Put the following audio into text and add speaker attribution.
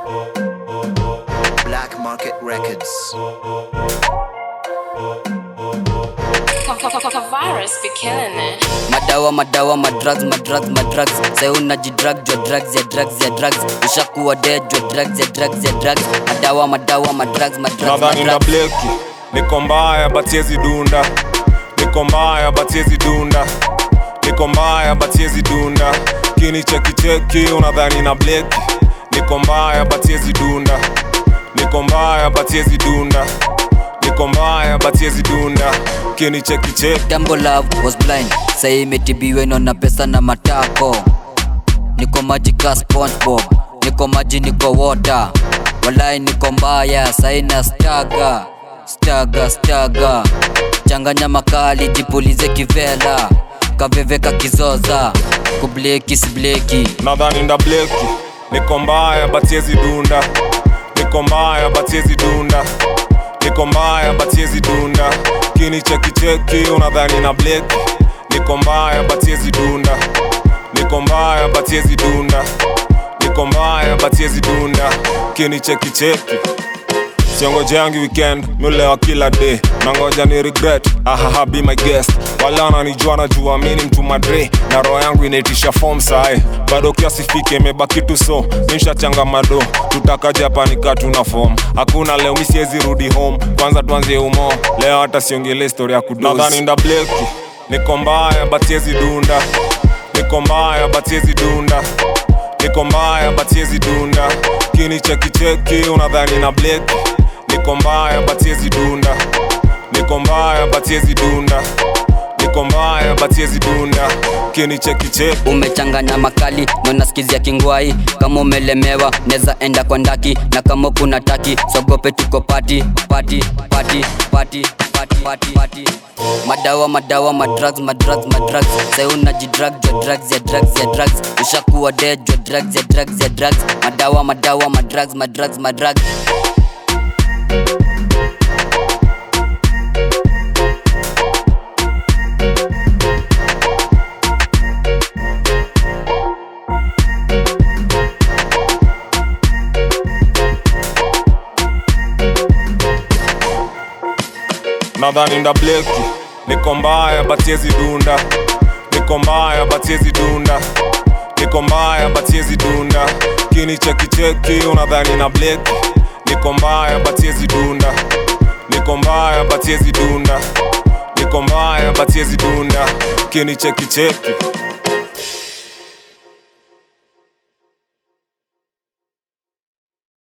Speaker 1: Black Market Records.
Speaker 2: Virus be killing it.
Speaker 3: madawa madawa madrugs madrugs madrugs sai unajidrag jwa drugs ya drugs ya drugs ushakuwa dead jwa drugs ya drugs ya drugs madawa madawa madrugs madrugs
Speaker 4: nadhani na
Speaker 3: madrugs
Speaker 4: bleki niko mbaya batiezi dunda niko mbaya batiezi dunda niko mbaya batiezi dunda kini chekicheki unadhani na bleki niko mbaya batiezi dunda niko mbaya batiezi dunda niko mbaya batiezi dunda kini chekicheki
Speaker 3: Dambo love was blind sai imetibiwa inaona pesa na matako niko maji ka spongebob niko maji niko water walai niko mbaya sai na staga staga staga changanya makali jipulize kivela kaveveka kizoza kubleki sibleki
Speaker 4: nadhani nda bleki niko mbaya batiezi dunda niko mbaya batiezi dunda niko mbaya batiezi dunda kini chekicheki unadhani na bleki niko mbaya batiezi dunda niko mbaya batiezi dunda niko mbaya batiezi dunda kini chekicheki siongojeangi weekend miulewa kila day nangoja ni regret ahaha be my guest wala wananijua najua mini mtu madre na roho yangu inaitisha form sae bado kiasifike imebaki tu so nishachanga mado tutaka japani katuna form hakuna leo misiezi rudi home kwanza tuanzie umo leo hata siongele story ya kudonadhani nda bleki niko mbaya batiezi dunda niko mbaya batiezi dunda niko mbaya batiezi dunda kini chekicheki unadhani na bleki niko mbaya batiezi dunda niko mbaya batiezi dunda niko mbaya batiezi dunda kini chekicheki
Speaker 3: umechanganya makali na unasikizia kingwai kama umelemewa neza enda kwa ndaki na kama kuna taki sogope tuko pati pati pati pati pati pati pati madawa madawa madrugs madrugs madrugs sai unajidrag jwa drugs ya drugs ya drugs ushakuwa dead jwa drugs ya drugs ya drugs madawa madawa madrugs madrugs madrugs
Speaker 4: nadhani nda bleki niko mbaya batiezi dunda niko mbaya batiezi dunda niko mbaya batiezi dunda kini chekicheki unadhani na bleki niko mbaya batiezi dunda niko mbaya batiezi dunda niko mbaya batiezi dunda kini chekicheki